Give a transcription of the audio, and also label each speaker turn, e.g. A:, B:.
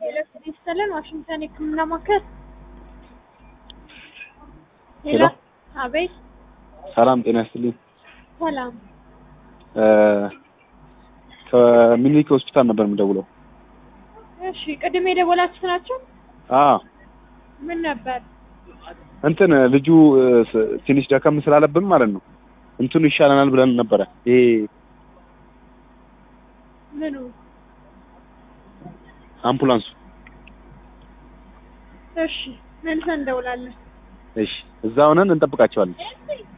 A: ኤሌክትሪክ ይስጥልን ዋሽንግተን የህክምና ማዕከል
B: ሄሎ።
A: አቤት
B: ሰላም ጤና ይስጥልኝ።
A: ሰላም
B: እ ከምኒልክ ሆስፒታል ነበር የምደውለው።
A: እሺ ቅድም የደወላችሁት ናቸው
B: አዎ
A: ምን ነበር
B: እንትን ልጁ እ ስ- ትንሽ ደከም ስላለብን ማለት ነው እንትኑ ይሻለናል ብለን ነበረ። ይሄ
A: ምኑ
B: አምቡላንሱ።
A: እሺ መልሰን እንደውላለን
B: እሺ እዛ ሆነን እንጠብቃቸዋለን።